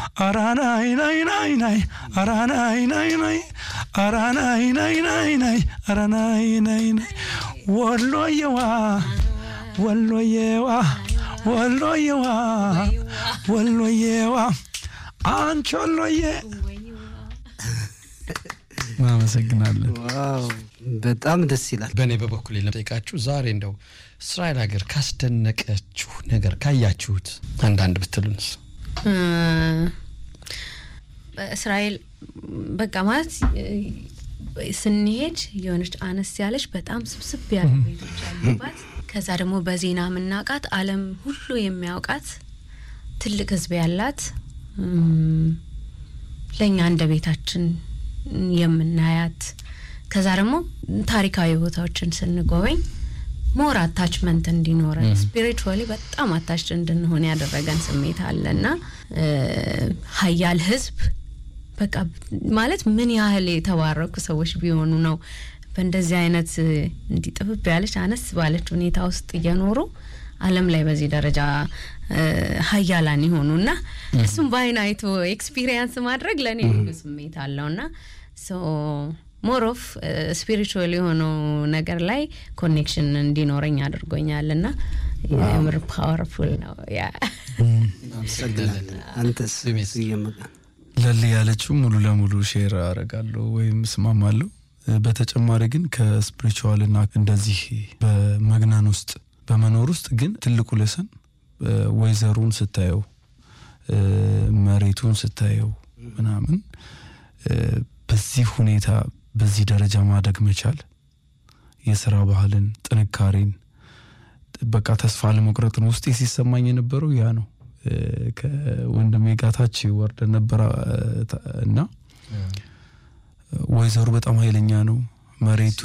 ኧረ ናይ ናይ ናይ ናይ ኧረ ናይ ናይ ናይ ኧረ ናይ ናይ ናይ ናይ ኧረ ናይ ናይ ናይ ወሎየዋ ወሎየዋ ወሎየዋ ወሎየዋ አንቺ ወሎዬ እናመሰግናለን። ዋው በጣም ደስ ይላል። በእኔ በበኩል ለጠይቃችሁ ዛሬ እንደው እስራኤል ሀገር ካስደነቀችሁ ነገር ካያችሁት አንዳንድ ብትሉንስ? እስራኤል በቃ ማለት ስንሄድ የሆነች አነስ ያለች በጣም ስብስብ ያሉ ቤቶች ያሉባት ከዛ ደግሞ በዜና የምናውቃት ዓለም ሁሉ የሚያውቃት ትልቅ ሕዝብ ያላት ለእኛ እንደ ቤታችን የምናያት ከዛ ደግሞ ታሪካዊ ቦታዎችን ስንጎበኝ ሞር አታችመንት እንዲኖረን ስፒሪቹዋሊ በጣም አታች እንድንሆን ያደረገን ስሜት አለና ሀያል ህዝብ በቃ ማለት ምን ያህል የተባረኩ ሰዎች ቢሆኑ ነው በእንደዚህ አይነት እንዲህ ጥብብ ያለች አነስ ባለች ሁኔታ ውስጥ እየኖሩ ዓለም ላይ በዚህ ደረጃ ሀያላን የሆኑ እና እሱም በአይን አይቶ ኤክስፒሪየንስ ማድረግ ለእኔ ልዩ ስሜት አለውና ሞር ኦፍ ስፒሪቹዋል የሆነው ነገር ላይ ኮኔክሽን እንዲኖረኝ አድርጎኛል እና የምር ፓወርፉል ነው። ያ አመሰግናለን። አንተስ እየመጣ ለሊ ያለችው ሙሉ ለሙሉ ሼር አረጋለሁ ወይም እስማማለሁ። በተጨማሪ ግን ከስፒሪቹዋልና እንደዚህ በመግናን ውስጥ በመኖር ውስጥ ግን ትልቁ ለሰን ወይዘሩን ስታየው መሬቱን ስታየው ምናምን በዚህ ሁኔታ በዚህ ደረጃ ማደግ መቻል የስራ ባህልን፣ ጥንካሬን በቃ ተስፋ ለመቁረጥን ውስጤ ሲሰማኝ የነበረው ያ ነው። ከወንድሜ ጋታች ወርደን ነበር እና ወይዘሩ በጣም ኃይለኛ ነው መሬቱ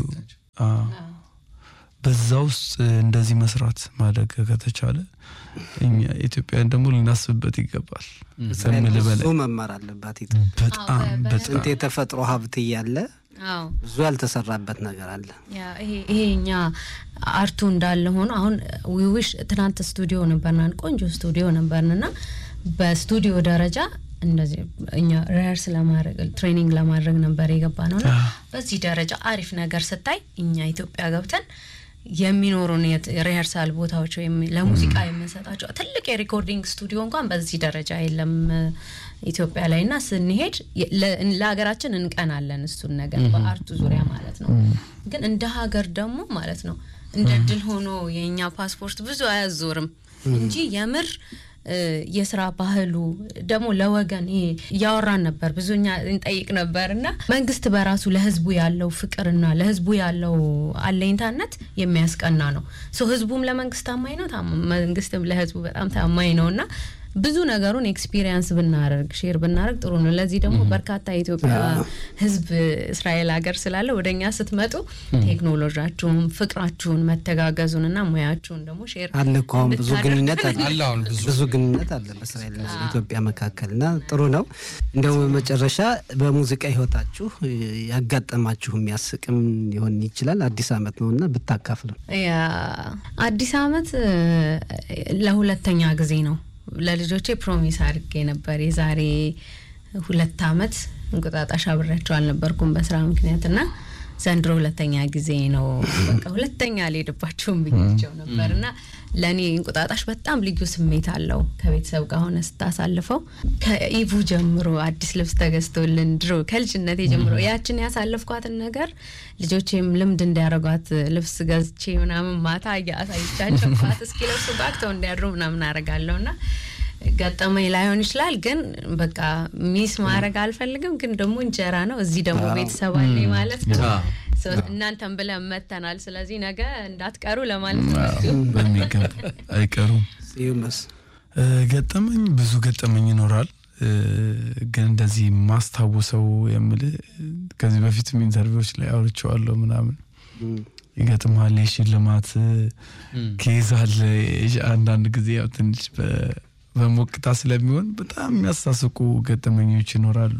በዛ ውስጥ እንደዚህ መስራት ማደግ ከተቻለ እኛ ኢትዮጵያን ደግሞ ልናስብበት ይገባል። ከምል በላይ ብዙ መማር አለባት። በጣም በጣም ስንት የተፈጥሮ ሀብት እያለ ብዙ ያልተሰራበት ነገር አለ። ይሄ እኛ አርቱ እንዳለ ሆኖ አሁን ዊዊሽ ትናንት ስቱዲዮ ነበርናን ቆንጆ ስቱዲዮ ነበርንና በስቱዲዮ ደረጃ እንደዚህ እኛ ሪሀርስ ለማድረግ ትሬኒንግ ለማድረግ ነበር የገባ ነውና በዚህ ደረጃ አሪፍ ነገር ስታይ እኛ ኢትዮጵያ ገብተን የሚኖሩን ሪሀርሳል ቦታዎች ወይም ለሙዚቃ የምንሰጣቸው ትልቅ የሪኮርዲንግ ስቱዲዮ እንኳን በዚህ ደረጃ የለም ኢትዮጵያ ላይ እና ስንሄድ ለሀገራችን እንቀናለን እሱን ነገር በአርቱ ዙሪያ ማለት ነው። ግን እንደ ሀገር ደግሞ ማለት ነው እንደ ድል ሆኖ የእኛ ፓስፖርት ብዙ አያዞርም እንጂ የምር የስራ ባህሉ ደግሞ ለወገን ይሄ እያወራን ነበር ብዙ እኛ እንጠይቅ ነበር እና መንግስት በራሱ ለህዝቡ ያለው ፍቅርና ለህዝቡ ያለው አለኝታነት የሚያስቀና ነው። ሶ ህዝቡም ለመንግስት ታማኝ ነው፣ መንግስትም ለህዝቡ በጣም ታማኝ ነው እና ብዙ ነገሩን ኤክስፒሪየንስ ብናደርግ ሼር ብናደርግ ጥሩ ነው። ለዚህ ደግሞ በርካታ የኢትዮጵያ ህዝብ እስራኤል ሀገር ስላለ ወደ እኛ ስትመጡ ቴክኖሎጂያችሁን፣ ፍቅራችሁን፣ መተጋገዙን እና ሙያችሁን ደግሞ ሼር አለ እኮ አሁን ብዙ ግንኙነት አለ አለ አሁን ብዙ ብዙ ግንኙነት አለ በእስራኤል ኢትዮጵያ መካከል እና ጥሩ ነው። እንደው በመጨረሻ በሙዚቃ ህይወታችሁ ያጋጠማችሁ የሚያስቅም ሊሆን ይችላል አዲስ አመት ነው እና ብታካፍሉ። አዲስ አመት ለሁለተኛ ጊዜ ነው ለልጆቼ ፕሮሚስ አድርጌ ነበር የዛሬ ሁለት አመት እንቁጣጣሽ አብሬያቸው አልነበርኩም በስራ ምክንያት እና ዘንድሮ ሁለተኛ ጊዜ ነው። በቃ ሁለተኛ አልሄድባቸውም ብያቸው ነበር እና ለእኔ እንቁጣጣሽ በጣም ልዩ ስሜት አለው። ከቤተሰብ ጋር ሆነ ስታሳልፈው ከኢቭ ጀምሮ አዲስ ልብስ ተገዝቶልን ድሮ ከልጅነቴ ጀምሮ ያችን ያሳለፍኳትን ነገር ልጆቼም ልምድ እንዲያደርጓት ልብስ ገዝቼ ምናምን ማታ እያሳይቻቸው ኳት እስኪ ለብሱ ጋግተው እንዲያድሩ ምናምን አረጋለሁ እና ገጠመኝ ላይሆን ይችላል፣ ግን በቃ ሚስ ማድረግ አልፈልግም። ግን ደግሞ እንጀራ ነው፣ እዚህ ደግሞ ቤተሰብ አለ ማለት ነው። እናንተን ብለን መተናል። ስለዚህ ነገ እንዳትቀሩ ለማለት ነው። በሚገባ አይቀሩም። ይመስ ገጠመኝ ብዙ ገጠመኝ ይኖራል። ግን እንደዚህ ማስታውሰው የምልህ ከዚህ በፊትም ኢንተርቪዎች ላይ አውርቼዋለሁ ምናምን ይገጥማል። የሽልማት ኬዝ አለ። አንዳንድ ጊዜ ያው ትንሽ በሞቅታ ስለሚሆን በጣም የሚያሳስቁ ገጠመኞች ይኖራሉ።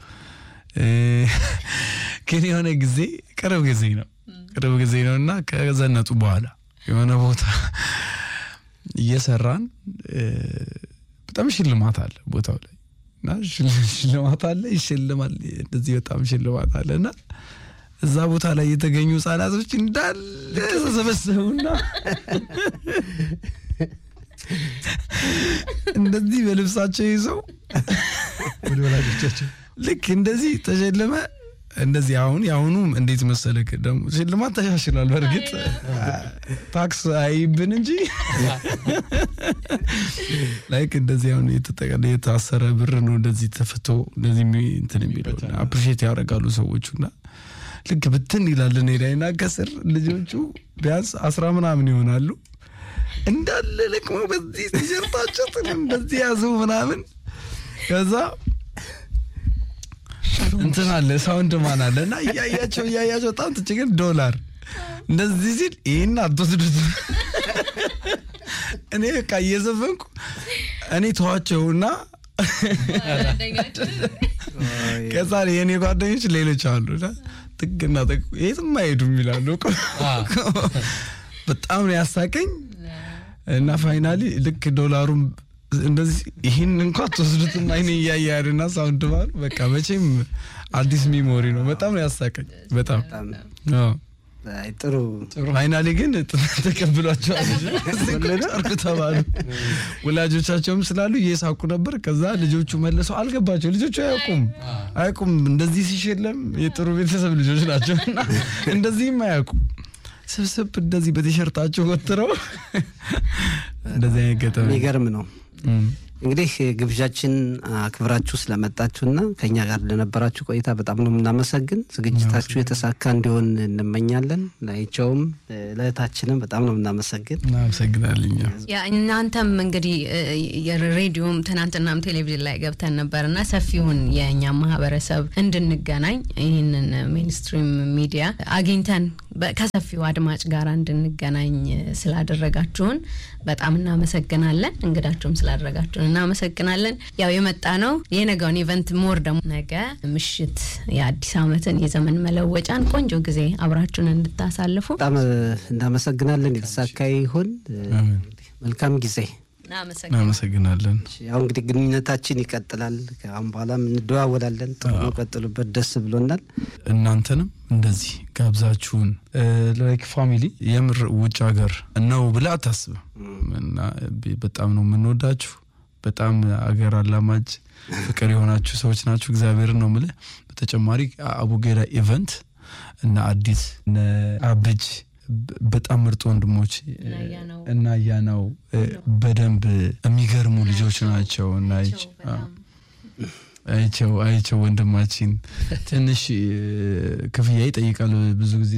ግን የሆነ ጊዜ ቅርብ ጊዜ ነው ቅርብ ጊዜ ነው እና ከዘነጡ በኋላ የሆነ ቦታ እየሰራን በጣም ሽልማት አለ ቦታው ላይ እና ሽል- ሽልማት አለ ይሸልማል። እንደዚህ በጣም ሽልማት አለ እና እዛ ቦታ ላይ የተገኙ ህጻናቶች እንዳለ ተሰበሰቡና እንደዚህ በልብሳቸው ይዘው ወደ ወላጆቻቸው ልክ እንደዚህ ተሸለመ። እንደዚህ አሁን የአሁኑ እንዴት መሰለክ ደግሞ ሽልማት ተሻሽሏል። በእርግጥ ታክስ አይብን እንጂ ላይክ እንደዚህ አሁን የተጠቀለ የታሰረ ብር ነው እንደዚህ ተፍቶ እንደዚህ የሚ- እንትን የሚለው አፕሪሼት ያደርጋሉ ሰዎቹ እና ልክ ብትን ይላል እኔ ላይ እና ከስር ልጆቹ ቢያንስ አስራ ምናምን ይሆናሉ እንዳለ ለቅመው በዚህ ቲሸርታቸው እንደዚህ ያዙ ምናምን ከዛ እንትን አለ ሳውንድ ማን አለ እና እያያቸው እያያቸው በጣም ትችግር ዶላር እንደዚህ ሲል ይህን አትወስዱት እኔ በቃ እየዘፈንኩ እኔ ተዋቸውና ከዛ የእኔ ጓደኞች ሌሎች አሉ እና ጥግና ጥግ የትም አይሄዱም ይላሉ በጣም ነው ያሳቀኝ እና ፋይናሊ ልክ ዶላሩም እንደዚህ ይህን እንኳ ትወስዱትና አይኔ እያየ ያድና ሳውንድ ማሉ በቃ መቼም አዲስ ሚሞሪ ነው። በጣም ነው ያሳቀኝ። በጣም አዎ። አይ፣ ጥሩ ፋይናሊ ግን ተቀብሏቸዋል። ጨርቁ ተባሉ። ወላጆቻቸውም ስላሉ እየሳቁ ነበር። ከዛ ልጆቹ መልሰው አልገባቸው። ልጆቹ አያውቁም አያውቁም እንደዚህ ሲሸለም የጥሩ ቤተሰብ ልጆች ናቸው እና እንደዚህም አያውቁም። ስብስብ እንደዚህ በቲሸርታቸው ወጥረው እንደዚህ አይነት ገጠመኝ የሚገርም ነው። እም። እንግዲህ ግብዣችን አክብራችሁ ስለመጣችሁና ከኛ ጋር ለነበራችሁ ቆይታ በጣም ነው የምናመሰግን። ዝግጅታችሁ የተሳካ እንዲሆን እንመኛለን። ላይቸውም ለእህታችንም በጣም ነው የምናመሰግን። እናመሰግናለን። እኛም ያ እናንተም እንግዲህ እ፣ የሬዲዮም ትናንትናም ቴሌቪዥን ላይ ገብተን ነበርና ሰፊውን የእኛ ማህበረሰብ እንድንገናኝ ይህንን ሜንስትሪም ሚዲያ አግኝተን በ- ከሰፊው አድማጭ ጋር እንድንገናኝ ስላደረጋችሁን በጣም እናመሰግናለን። እንግዳችሁም ስላደረጋችሁን እናመሰግናለን። ያው የመጣ ነው የነገውን ኢቨንት ሞር ደግሞ ነገ ምሽት የአዲስ ዓመትን የዘመን መለወጫን ቆንጆ ጊዜ አብራችሁን እንድታሳልፉ በጣም እ፣ እናመሰግናለን። የተሳካ ይሁን። እ፣ አሜን። መልካም ጊዜ። እናመሰግናለን። እናመሰግናለን። ያው እንግዲህ ግንኙነታችን ይቀጥላል። ከአሁን በኋላም እንደዋወላለን። ጥሩ ነው፣ ቀጥሉበት። ደስ ብሎናል። እናንተንም እንደዚህ ጋብዛችሁን ላይክ ፋሚሊ የምር ውጭ ሀገር ነው ብለህ አታስብም። እና ብ- በጣም ነው የምንወዳችሁ። በጣም አገር አላማጅ ፍቅር የሆናችሁ ሰዎች ናችሁ። እግዚአብሔርን ነው ምልህ። በተጨማሪ አቡጌዳ ኢቨንት እና አዲስ እነ አብጅ በ- በጣም ምርጥ ወንድሞች እናያናው እና ያናው በደንብ የሚገርሙ ልጆች ናቸው እና አይቼ- አዎ። አይቸው አይቸው ወንድማችን ትንሽ እ፣ ክፍያ ይጠይቃል ብዙ ጊዜ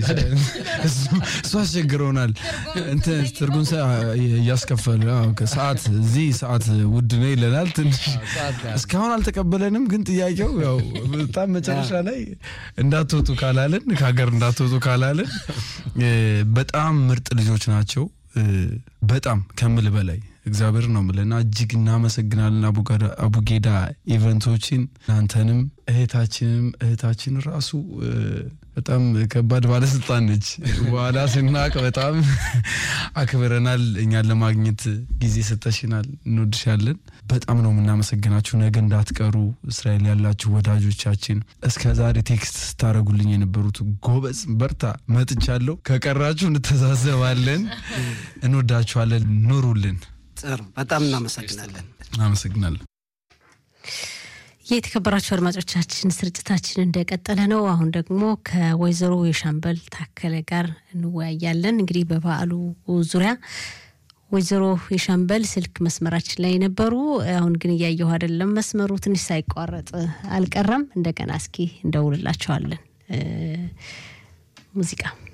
እሱ- እሱ አስቸግረውናል። እንትን ትርጉም ሰ- እያስከፈለ አዎ፣ ከሰዓት እዚህ ሰዓት ውድ ነው ይለናል። ትንሽ እስካሁን አልተቀበለንም፣ ግን ጥያቄው ያው በጣም መጨረሻ ላይ እንዳትወጡ ካላለን ከሀገር እንዳትወጡ ካላለን እ፣ በጣም ምርጥ ልጆች ናቸው። እ፣ በጣም ከምል በላይ እግዚአብሔር ነው ምለና እጅግ እናመሰግናለን። አቡጋዳ- አቡጌዳ ኢቨንቶችን እናንተንም እህታችንም እህታችን ራሱ እ፣ በጣም ከባድ ባለስልጣን ነች። በኋላ ስናቅ በጣም አክብረናል። እኛን ለማግኘት ጊዜ ሰጠሽናል። እንወድሻለን። በጣም ነው የምናመሰግናችሁ። ነገ እንዳትቀሩ እስራኤል ያላችሁ ወዳጆቻችን እስከ ዛሬ ቴክስት ስታደረጉልኝ የነበሩት ጎበዝ፣ በርታ፣ መጥቻለሁ። ከቀራችሁ እንተዛዘባለን። እንወዳችኋለን። ኑሩልን። ጥሩ፣ በጣም እናመሰግናለን። አመሰግናለሁ። የተከበራችሁ አድማጮቻችን ስርጭታችን እንደቀጠለ ነው። አሁን ደግሞ ከወይዘሮ የሻምበል ታከለ ጋር እንወያያለን። እንግዲህ በበዓሉ ዙሪያ ወይዘሮ የሻምበል ስልክ መስመራችን ላይ ነበሩ። አሁን ግን እያየሁ አይደለም። መስመሩ ትንሽ ሳይቋረጥ አልቀረም። እንደገና እስኪ እንደውልላቸዋለን። እ፣ ሙዚቃ